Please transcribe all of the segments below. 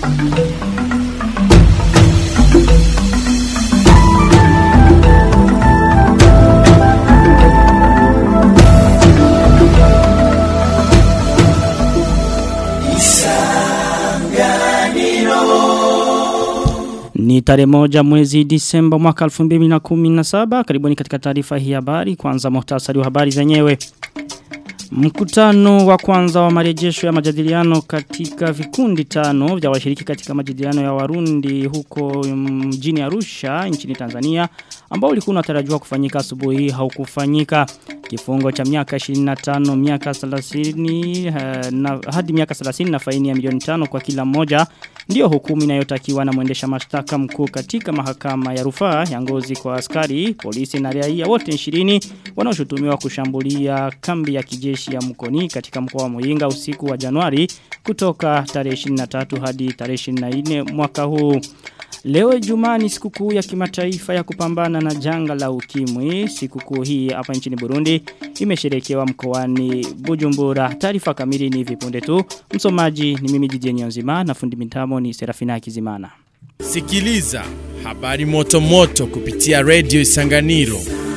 Ni tarehe moja mwezi Disemba mwaka 2017 karibuni katika taarifa hii habari kwanza muhtasari wa habari zenyewe. Mkutano wa kwanza wa marejesho ya majadiliano katika vikundi tano vya washiriki katika majadiliano ya Warundi huko mjini Arusha nchini Tanzania ambao ulikuwa unatarajiwa kufanyika asubuhi haukufanyika. Kifungo cha miaka 25 miaka 30 na hadi miaka 30 na faini ya milioni 5 kwa kila mmoja ndio hukumu inayotakiwa na mwendesha mashtaka mkuu katika mahakama ya rufaa ya ngozi kwa askari, polisi na raia wote 20 wanaoshutumiwa kushambulia kambi ya kijeshi ya Mkoni katika mkoa wa Muyinga usiku wa Januari kutoka tarehe 23 hadi tarehe 24 mwaka huu. Leo Ijumaa ni sikukuu ya kimataifa ya kupambana na janga la ukimwi. Sikukuu hii hapa nchini Burundi imesherekewa mkoani Bujumbura. Taarifa kamili ni vipunde tu. Msomaji ni mimi Jijie Nyonzima na fundi mitamo ni Serafina Kizimana. Sikiliza habari moto moto kupitia Radio Isanganiro.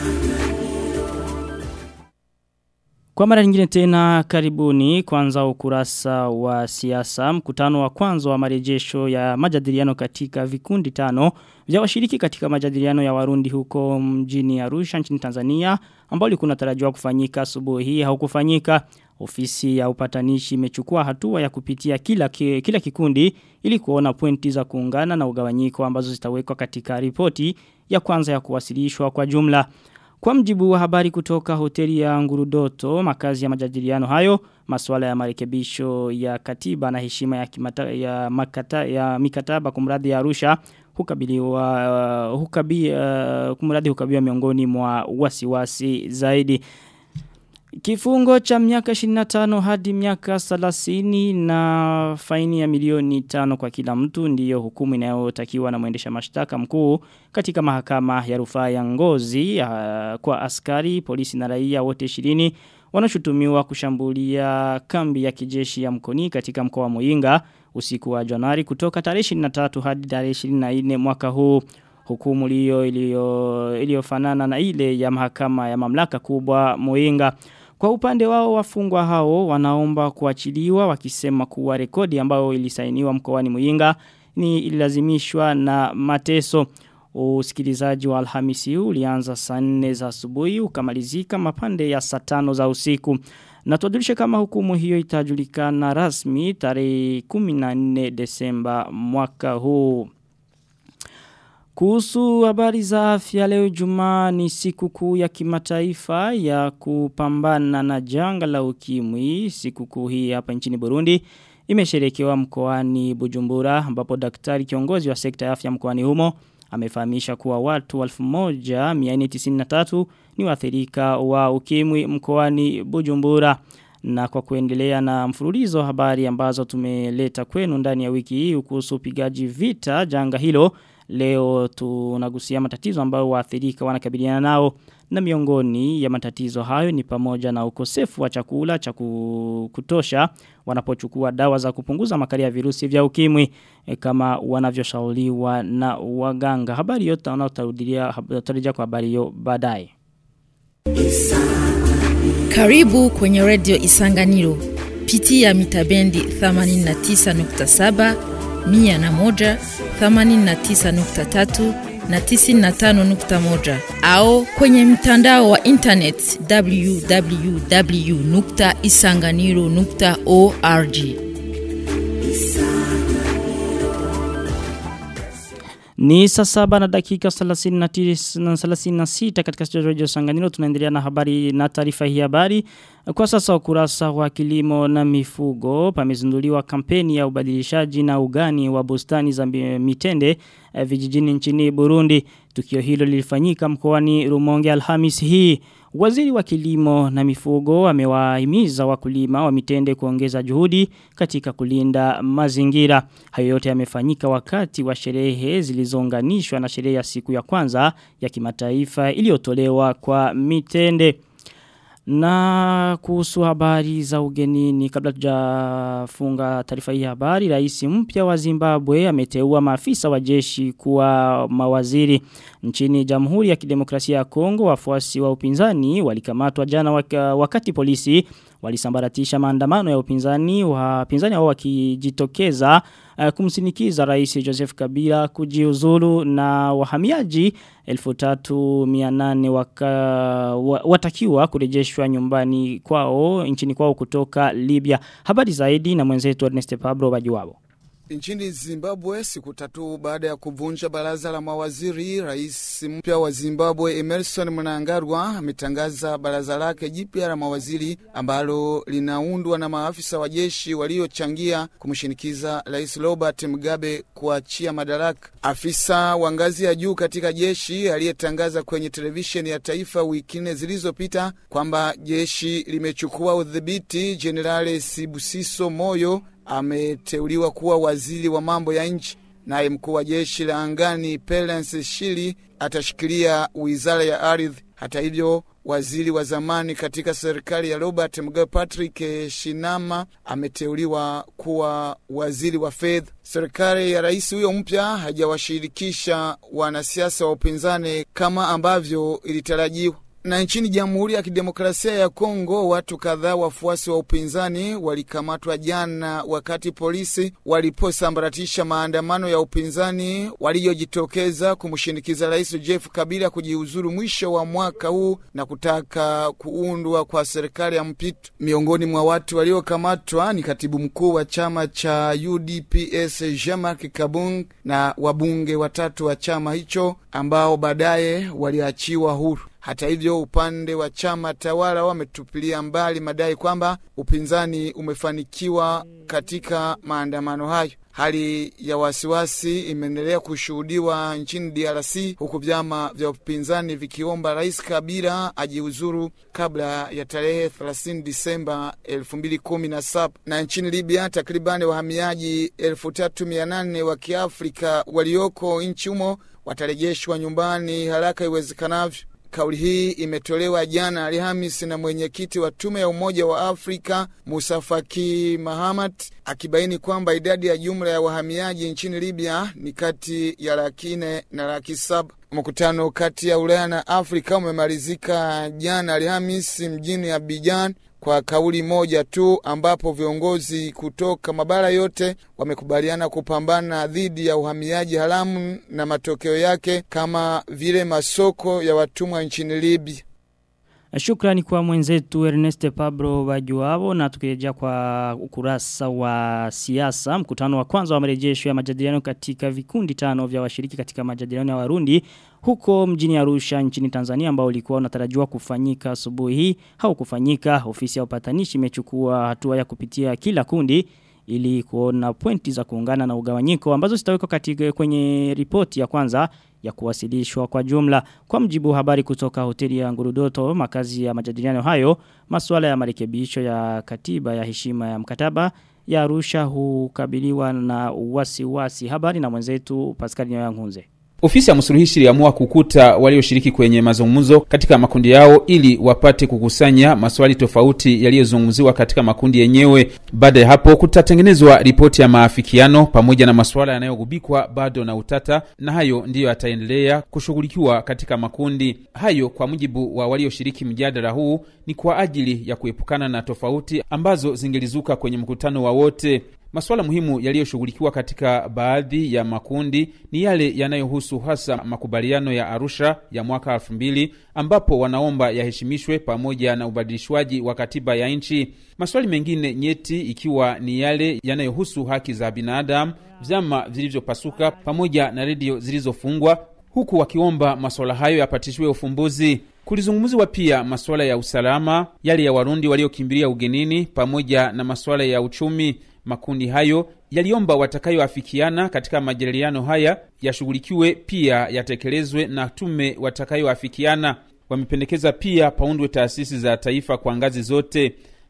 Kwa mara nyingine tena karibuni kwanza ukurasa wa siasa mkutano wa kwanza wa marejesho ya majadiliano katika vikundi tano vya washiriki katika majadiliano ya Warundi huko mjini Arusha nchini Tanzania ambao ulikuwa unatarajiwa kufanyika asubuhi hii haukufanyika ofisi ya upatanishi imechukua hatua ya kupitia kila kila kikundi ili kuona pointi za kuungana na ugawanyiko ambazo zitawekwa katika ripoti ya kwanza ya kuwasilishwa kwa jumla kwa mjibu wa habari kutoka hoteli ya Ngurudoto, makazi ya majadiliano hayo, masuala ya marekebisho ya katiba na heshima ya, kimata, ya, makata, ya mikataba kumradhi ya Arusha hukabiliwa uh, hukabi, uh, kumradhi hukabiwa miongoni mwa wasiwasi zaidi. Kifungo cha miaka 25 hadi miaka 30 na faini ya milioni 5 kwa kila mtu ndiyo hukumu inayotakiwa na mwendesha mashtaka mkuu katika mahakama ya rufaa ya Ngozi uh, kwa askari, polisi na raia wote 20 wanashutumiwa kushambulia kambi ya kijeshi ya Mkoni katika mkoa wa Muyinga usiku wa Januari kutoka tarehe 23 hadi tarehe 24 mwaka huu hukumu hiyo iliyofanana na ile ya mahakama ya mamlaka kubwa Muyinga kwa upande wao wafungwa hao wanaomba kuachiliwa wakisema kuwa rekodi ambayo ilisainiwa mkoani Muyinga ni ilazimishwa na mateso. Usikilizaji wa Alhamisi ulianza saa 4 za asubuhi ukamalizika mapande ya saa 5 za usiku. Na tuadulishe kama hukumu hiyo itajulikana rasmi tarehe 14 Desemba mwaka huu. Kuhusu habari za afya leo Jumaa ni siku kuu ya kimataifa ya kupambana na janga la ukimwi. Siku kuu hii hapa nchini Burundi imesherekewa mkoani Bujumbura ambapo daktari kiongozi wa sekta ya afya mkoani humo amefahamisha kuwa watu 1493 ni waathirika wa ukimwi mkoani Bujumbura. Na kwa kuendelea na mfululizo habari ambazo tumeleta kwenu ndani ya wiki hii kuhusu upigaji vita janga hilo Leo tunagusia matatizo ambayo waathirika wanakabiliana nao na miongoni ya matatizo hayo ni pamoja na ukosefu wa chakula cha kutosha wanapochukua dawa za kupunguza makali ya virusi vya ukimwi e, kama wanavyoshauriwa na waganga. Habari yote wanaotarudia tarejea kwa habari hiyo baadaye. Karibu kwenye Radio Isanganiro. Pitia mitabendi 89.7 mia na moja, thamanini na tisa nukta tatu na tisini na tano nukta moja au kwenye mtandao wa internet www nukta isanganiro nukta org. Ni saa saba na dakika 36 katika studio radio Sanganiro tunaendelea na habari na taarifa hii habari. Kwa sasa ukurasa wa kilimo na mifugo pamezinduliwa kampeni ya ubadilishaji na ugani wa bustani za mitende eh, vijijini nchini Burundi. Tukio hilo lilifanyika mkoani Rumonge Alhamis hii. Waziri wa kilimo na mifugo amewahimiza wakulima wa mitende kuongeza juhudi katika kulinda mazingira. Hayo yote yamefanyika wakati wa sherehe zilizounganishwa na sherehe ya siku ya kwanza ya kimataifa iliyotolewa kwa mitende. Na kuhusu habari za ugenini kabla tujafunga taarifa hii habari rais mpya wa Zimbabwe ameteua maafisa wa jeshi kuwa mawaziri nchini Jamhuri ya Kidemokrasia ya Kongo wafuasi wa upinzani walikamatwa jana waka, wakati polisi walisambaratisha maandamano ya upinzani wapinzani hao wakijitokeza uh, kumsinikiza rais Joseph Kabila kujiuzulu na wahamiaji 1300 waka wa, watakiwa kurejeshwa nyumbani kwao nchini kwao kutoka Libya habari zaidi na mwenzetu Ernest Pablo Bajuwabo Nchini Zimbabwe, siku tatu baada ya kuvunja baraza la mawaziri, rais mpya wa Zimbabwe Emerson Mnangagwa ametangaza baraza lake jipya la mawaziri ambalo linaundwa na maafisa wa jeshi waliochangia kumshinikiza rais Robert Mugabe kuachia madaraka. Afisa wa ngazi ya juu katika jeshi aliyetangaza kwenye televisheni ya taifa wiki nne zilizopita kwamba jeshi limechukua udhibiti, Jenerali Sibusiso Moyo ameteuliwa kuwa waziri wa mambo ya nchi. Naye mkuu wa jeshi la angani Pelens Shili atashikilia wizara ya ardhi. Hata hivyo, waziri wa zamani katika serikali ya Robert Mugabe Patrick Shinama ameteuliwa kuwa waziri wa fedha. Serikali ya rais huyo mpya hajawashirikisha wanasiasa wa upinzani kama ambavyo ilitarajiwa. Na nchini Jamhuri ya Kidemokrasia ya Kongo, watu kadhaa wafuasi wa upinzani walikamatwa jana wakati polisi waliposambaratisha maandamano ya upinzani waliojitokeza kumshinikiza Rais Jeff Kabila kujiuzuru mwisho wa mwaka huu na kutaka kuundwa kwa serikali ya mpito. Miongoni mwa watu waliokamatwa ni katibu mkuu wa chama cha UDPS Jean-Marc Kabung na wabunge watatu wa chama hicho ambao baadaye waliachiwa huru. Hata hivyo upande wa chama tawala wametupilia mbali madai kwamba upinzani umefanikiwa katika maandamano hayo. Hali ya wasiwasi imeendelea kushuhudiwa nchini DRC huku vyama vya upinzani vikiomba Rais Kabila ajiuzuru kabla ya tarehe 30 Disemba 2017. Na nchini Libya takribani wahamiaji 3800 wa Kiafrika walioko nchi humo watarejeshwa nyumbani haraka iwezekanavyo. Kauli hii imetolewa jana Alhamisi na mwenyekiti wa tume ya Umoja wa Afrika Musa Faki Mahamat akibaini kwamba idadi ya jumla ya wahamiaji nchini Libya ni kati ya laki nne na laki saba. Mkutano kati ya Ulaya na Afrika umemalizika jana Alhamisi mjini Abidjan kwa kauli moja tu ambapo viongozi kutoka mabara yote wamekubaliana kupambana dhidi ya uhamiaji haramu na matokeo yake kama vile masoko ya watumwa nchini Libya. Shukrani kwa mwenzetu Ernest Pablo Bajuabo na tukirejea kwa ukurasa wa siasa mkutano wa kwanza wa marejesho ya majadiliano katika vikundi tano vya washiriki katika majadiliano ya Warundi huko mjini Arusha nchini Tanzania ambao ulikuwa unatarajiwa kufanyika asubuhi hii haukufanyika ofisi ya upatanishi imechukua hatua ya kupitia kila kundi ili kuona pointi za kuungana na ugawanyiko ambazo zitawekwa katika kwenye ripoti ya kwanza ya kuwasilishwa kwa jumla. Kwa mjibu habari kutoka hoteli ya Ngurudoto, makazi ya majadiliano hayo, masuala ya marekebisho ya katiba ya heshima ya mkataba ya Arusha hukabiliwa na wasiwasi. Habari na mwenzetu Pascal Nyoyangunze. Ofisi ya msuluhishi iliamua kukuta walioshiriki kwenye mazungumzo katika makundi yao ili wapate kukusanya maswali tofauti yaliyozungumziwa katika makundi yenyewe. Baada ya hapo, kutatengenezwa ripoti ya maafikiano pamoja na masuala yanayogubikwa bado na utata, na hayo ndiyo yataendelea kushughulikiwa katika makundi hayo. Kwa mujibu wa walioshiriki mjadala huu, ni kwa ajili ya kuepukana na tofauti ambazo zingelizuka kwenye mkutano wa wote. Masuala muhimu yaliyoshughulikiwa katika baadhi ya makundi ni yale yanayohusu hasa makubaliano ya Arusha ya mwaka elfu mbili ambapo wanaomba yaheshimishwe pamoja na ubadilishwaji wa katiba ya nchi. Maswali mengine nyeti ikiwa ni yale yanayohusu haki za binadamu, vyama vilivyopasuka pamoja na redio zilizofungwa, huku wakiomba masuala hayo yapatishiwe ufumbuzi. Kulizungumziwa pia masuala ya usalama, yale ya Warundi waliokimbilia ugenini pamoja na masuala ya uchumi. Makundi hayo yaliomba watakayoafikiana katika majadiliano haya yashughulikiwe pia yatekelezwe na tume watakayoafikiana. Wamependekeza pia paundwe taasisi za taifa kwa ngazi zote.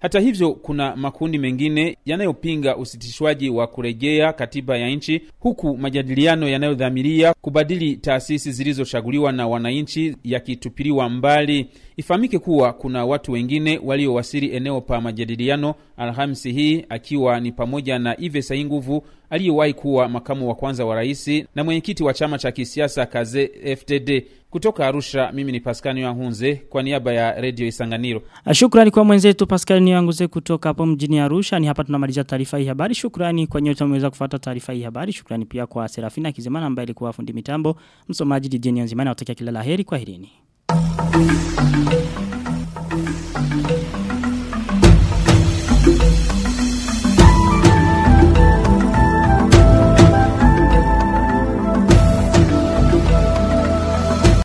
Hata hivyo, kuna makundi mengine yanayopinga usitishwaji wa kurejea katiba ya nchi, huku majadiliano yanayodhamiria kubadili taasisi zilizochaguliwa na wananchi yakitupiliwa mbali. Ifahamike kuwa kuna watu wengine waliowasili eneo pa majadiliano Alhamisi hii, akiwa ni pamoja na Ive Sainguvu aliyewahi kuwa makamu wa kwanza wa rais na mwenyekiti wa chama cha kisiasa Kaze FTD. Kutoka Arusha, mimi ni Paskani Wahunze kwa niaba ya Redio Isanganiro. Shukrani kwa mwenzetu Pascal Niyanguze kutoka hapo mjini Arusha. Ni hapa tunamaliza taarifa hii habari. Shukrani kwa nyote mmeweza kufuata taarifa hii habari. Shukrani pia kwa Serafina Kizemana ambaye alikuwa fundi mitambo. Msomaji DJ Nyanzimana, natakia kila laheri kwa herini.